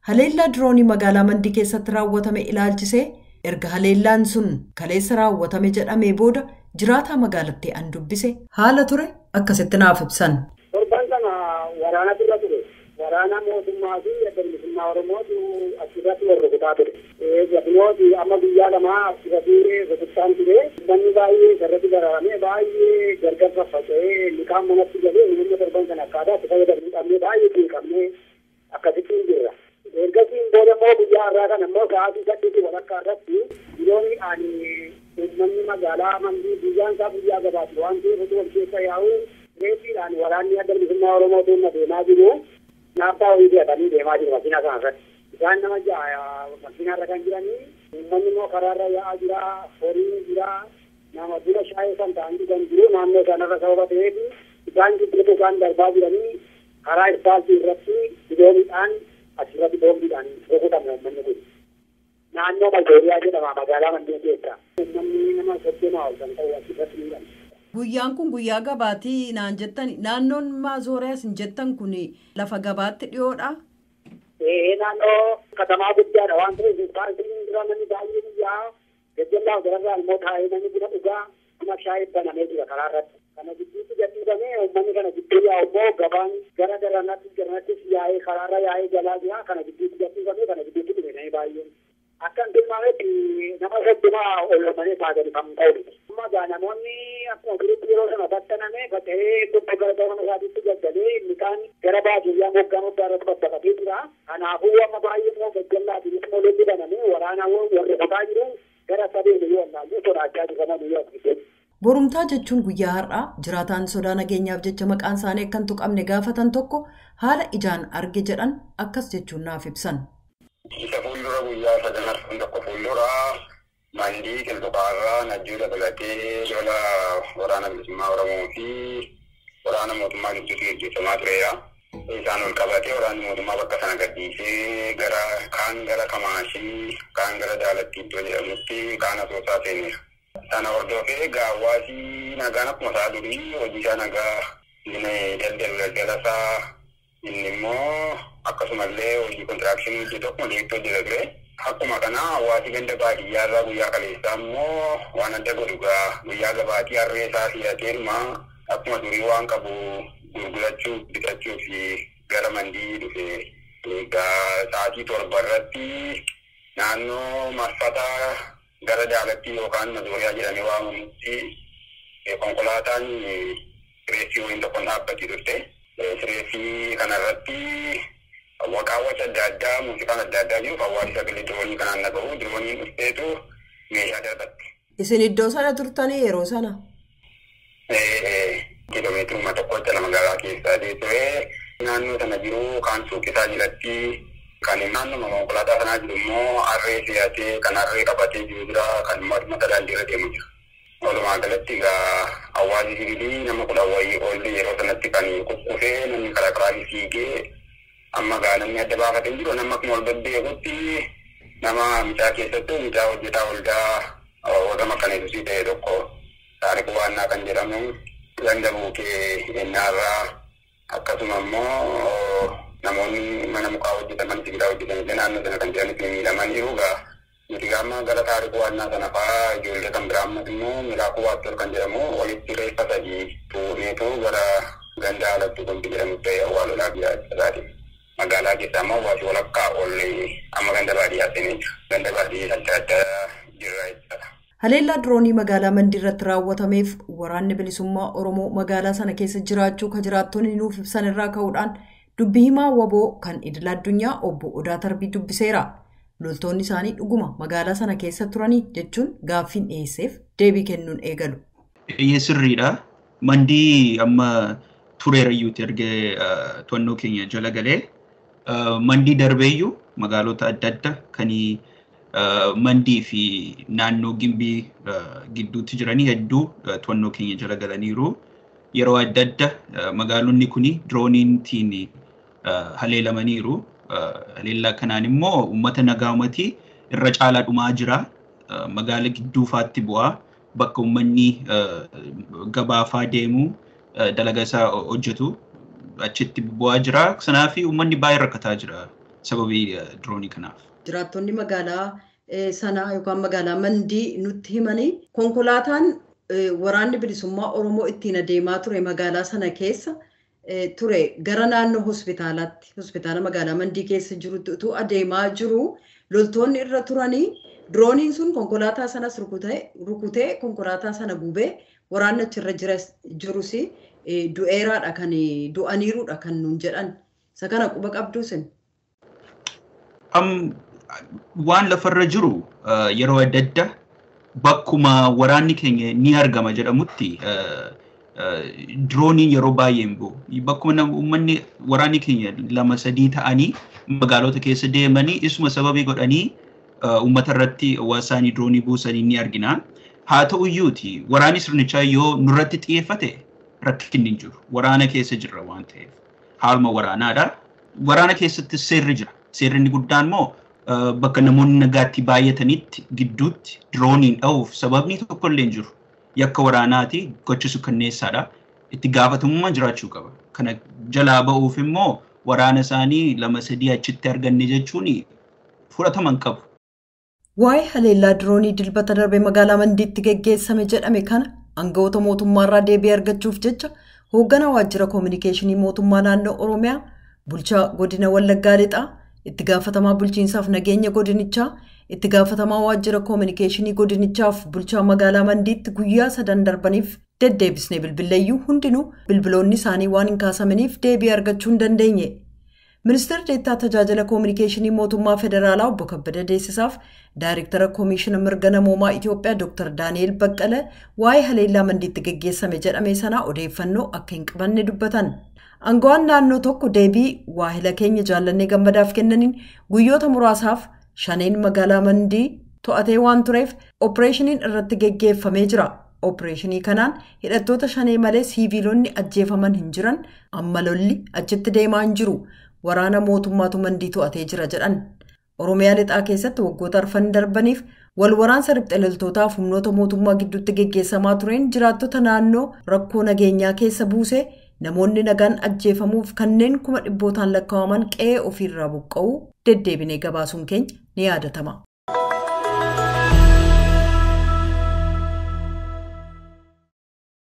Haleellaa diroonii magaalaa Mandii keessatti raawwatame ilaalchisee erga haleellaan sun kaleessa raawwatame jedhamee booda jiraataa magaalattii an dubbise haala ture akkasitti naaf ibsan. Torban kana waraana dura ture. Waraana mootummaa fi adda bilisummaa Oromootu asirratti wal rukutaa ture. Gabinooti amma guyyaa lamaa asirratti rukuttaan ture. Manni baay'ee sarratti gararamee baay'ee gargar faffaca'ee liqaan manatti galee humna torban kana akkaataa itti fayyadamuu dhabnee baay'ee xiqqabnee akkasittiin jirra. Ergasiin booda immoo guyyaa har'aa kana immoo sa'aatii saddeetii walakkaa irratti diroonii ani uummanni magaalaa mandii guyyaan isaa guyyaa gabaatu waan ta'eef osoo wal keessa yaa'u reeffiidhaan waraanni adda bilisummaa Oromoo tuunna deemaa jiru. Naaffaa wayii fe'atanii deemaa jiru makiinaa kana irratti. Isaan nama ja'a makiinaa irra kan jiranii uummanni immoo karaarra yaa'aa jira horiin jira nama buna shaayee kan ta'an dhugan jiru naannoo sanarra sababa ta'eef isaan gidduutu isaan darbaa jiranii karaa ispaaltii irratti dirooniidhaan asirratti boombiidhaan rukutame uummanni kun. Naannoo Maldooriyaa jedhama magaalaa Mandee keessa. Uummanni nama soddomaa ol kan ta'u asirratti miidhame. Guyyaan kun guyyaa gabaatii naan jettan naannoon maazooriyaas hin jettan kun lafa gabaatti dhiyoodha. Ee naannoo katamaa guddaadha waan ta'eef paartiin dura namni baay'ee biyyaa gajjallaa gararraa immoo taa'ee namni buna dhugaa buna shaayee banamee jira karaa irratti. Kana gidduutti gadhiifamee uummanni kana gidduu yaa'u immoo gabaan gara garanatti garanattis yaa'ee karaarra yaa'ee jalaa jira kana gidduutti gadhiifamee kana gidduutti dhufe namni baay'een. Akka hin tilmaametti nama soddomaa ol malee taatanii kan ta'u. Amma gaa namoonni akkuma jirutti yeroo sana battaname bata'ee lubbu gara gara isaatiitti gaggalee midhaan gara baadiyyaa moggaa moggaa irratti babbaqatee jira. Kanaafuu amma baay'ee immoo gajjallaatiinis immoo lolli banamee waraana warri qotaa jiru gara sadeen yoo allaallee sodaachaa jiran yoo akkasii. Borumtaa jechuun guyyaa har'aa jiraataan sodaa nageenyaaf jecha maqaan isaanii akka hin tuqamne gaafatan tokko haala ijaan arge jedhan akkas jechuun naaf ibsan. Isa fuuldura guyyaa sadan arfan tokko fuuldura mandii qilxuqaarraa najjuu dabalatee lola waraana bilisummaa Oromoo fi waraana mootummaa gidduutti gaggeeffamaa tureera. Isaan ol qabatee waraanni mootummaa bakka sana gadhiisee gara kaan gara Kamaashii kaan gara Daalattii iddoo jedhamutti kaan asoosaa seeneera. Sana hordofee gaawwaasii nagaan akkuma isaa durii hojii isaa nagaa daldalu daldalasaa inni immoo akkasumallee hojii kontiraakshinii hojjetu akkuma deebitti hojjeta ture. Akkuma kana hawaasi ganda baadiyyaa irraa guyyaa kaleessaa immoo waan adda godhu gaa guyyaa gabaatii harree isaa filateeruma akkuma durii waan qabu gurgurachuu bitachuu fi gara mandii dhufe. Egaa sa'aatii torba irratti naannoo marfata gara daalattii yookaan mazooriyaa jedhamee waamamutti konkolaataan sireessii wayiin tokkoon dhaabbatee turte. Sireessii kanarratti waqaawwan adda addaa muuziqaan adda addaa jiru hawaasni sagalee diroonii kanaan dhagahu dirooniin dhufteetu meeshaa darbatti. Isin iddoo sana turtanii yeroo sana? Kiiloomeetiruma tokkocha lama magaalaa keessaa ture naannoo sana jiru kaan suuqisaa jalatti kan naannoo konkolaataa sanaa jiru immoo harree fe'atee kan harree qabatee jiru jira kan mata daandiirra deemu jira. Walumaa galatti egaa hawaasni sibiilii nama kudha wayii oollee yeroo sanatti kan kukkufee namni karaa karaa fiigee amma gaa namni adda baafatee jiru nama akkuma ol babbeekutti nama mucaa keessattuu mucaa hojjetaa waldaa wagama kan eebbisii ta'e tokko taariku waannaa kan jedhamu ganda buukee ennaarraa akkasuma immoo namoonni mana mukaa hojjetaman sibiilaa hojjetan naannoo sana kan jiranitti miidhaman jiru gaa nuti gaama gara taariku waannaa sana fa'aa ijoollee kan biraa ammas immoo miraakuu waattor kan jedhamu walitti reeffa sadii tuuneetu gara ganda alatti kun jedhamu ta'e awwaalolaa biyyaa isaati. Magaalaa keessaa immoo hawaasi walakkaa oollee amma ganda baadiyyaa seenee jira. Ganda baadiyyaa adda addaa jirra jechuudha. Haleellaa diroonii magaalaa Mandii irratti raawwatameef waraanni bilisummaa Oromoo magaalaa sana keessa jiraachuu kan jiraattonni nuuf ibsan irraa ka'uudhaan dubbii himaa waboo kan idila addunyaa obbo Odaa Tarbii dubbiseera. Loltoonni isaanii dhuguma magaalaa sana keessa turanii jechuun gaaffiin dhiyeesseef deebii kennuun eegalu. Eeyyee sirriidha. Mandii amma tureerayyuuti ergee to'annoo keenya jala galee mandii darbeeyyuu magaalota adda addaa kan mandii fi naannoo gimbii gidduutti jiranii hedduu to'annoo keenya jala galaniiru. Yeroo adda addaa magaalonni kun dirooniitiin haleelamaniiru. Haleellaa kanaan immoo uummata nagaa uummatii irra caalaa dhumaa jira. Magaala gidduufaatti bu'aa bakka uummanni gabaafaa deemu dalagaa isaa hojjetu achitti bu'aa jira. Kanaaf uummanni baay'ee rakkataa jira sababii diroonii kanaaf. Jiraattonni magaalaa sanaa yookaan magaalaa Mandii nutti himanii konkolaataan waraanni bilisummaa Oromoo ittiin adeemaa ture magaalaa sana keessa ture gara naannoo hospitaalaatti hospitaala magaalaa Mandii keessa jirutti utuu adeemaa jiru loltoonni irra turanii dirooniin sun konkolaataa sanas rukutee konkolaataa sana gubee waraanni achirra jirus du'eeraadha kan du'aniiruudha kan nuun jedhan isa kana quba qabduusin. Waan lafarra jiru yeroo adda addaa bakkuma waraanni keenya ni argama jedhamutti dirooniin yeroo baay'ee hin bu'u. Bakkuma uummanni waraanni keenya lama sadii ta'anii magaalota keessa deemanii isuma sababii godhanii uummata irratti hawaasaanii diroonii buusanii ni argina. Haa ta'u iyyuuti waraanni sirnichaa yoo nurratti xiyyeeffate rakkinni hin jiru. Waraana keessa jirra waan ta'eef. Haaluma waraanaadha. Waraana keessatti seerri jira. Seerri inni guddaan immoo bakka namoonni nagaatti baay'atanitti gidduutti dirooniin dha'uuf sababni tokko illee hin jiru. Yakka waraanaati gochisu kanneessaadha. Itti gaafatamummaa jiraachuu qaba. Kana jalaa ba'uuf immoo waraana isaanii lama sadii achitti arganne jechuun fudhataman qabu. Waa'ee haleellaa diroonii dilbata darbe magaalaa Mandiitti geggeessame jedhame kana aangawoota mootummaarraa deebii argachuuf jecha hoogganaa waajjira koominikeeshinii mootummaa naannoo Oromiyaa bulchaa godina Wallaggaa Lixaa itti gaafatamaa bulchiinsaaf nageenya godinichaa itti gaafatamaa waajjira koominikeeshinii godinichaaf bulchaa magaalaa Mandiitti guyyaa sadan darbaniif deddeebisnee bilbileeyyuu hundinuu bilbiloonni isaanii waan hin kaasamaniif deebii argachuu hin dandeenye. Ministeerri Deettaa Tajaajila Koominikeeshinii Mootummaa Federaalaa Obbo Kabbada Deessisaaf Daayireektara Koomishina Mirga Namoomaa Itoophiyaa Dr. Daani'el Baqqalee waa'ee haleellaa mandiitti geggeessame jedhame sanaa odeeffannoo akka hin qabanne dubbatan. Aangawaan naannoo tokko deebii waahila keenya jaallannee gammadaaf kennaniin guyyoota muraasaaf shaneen magaalaa mandii to'atee waan tureef oopereeshiniin irratti geggeeffamee jira. Oopereeshinii kanaan hidhattoota shanee malee siiviilonni ajjeefaman hin jiran amma lolli achitti deemaa hin jiru. waraana mootummaatu mandii to'atee jira jedhan oromiyaa lixaa keessatti waggoota arfan darbaniif wal waraansa riphxe loltootaaf humnoota mootummaa gidduutti geggeessamaa tureen jiraattota naannoo rakkoo nageenyaa keessa buusee namoonni nagaan ajjeefamuuf kanneen kuma dhibbootaan lakkaa'aman qe'ee ofiirraa buqqa'uu deddeebinee gabaasuun keenya ni yaadatama.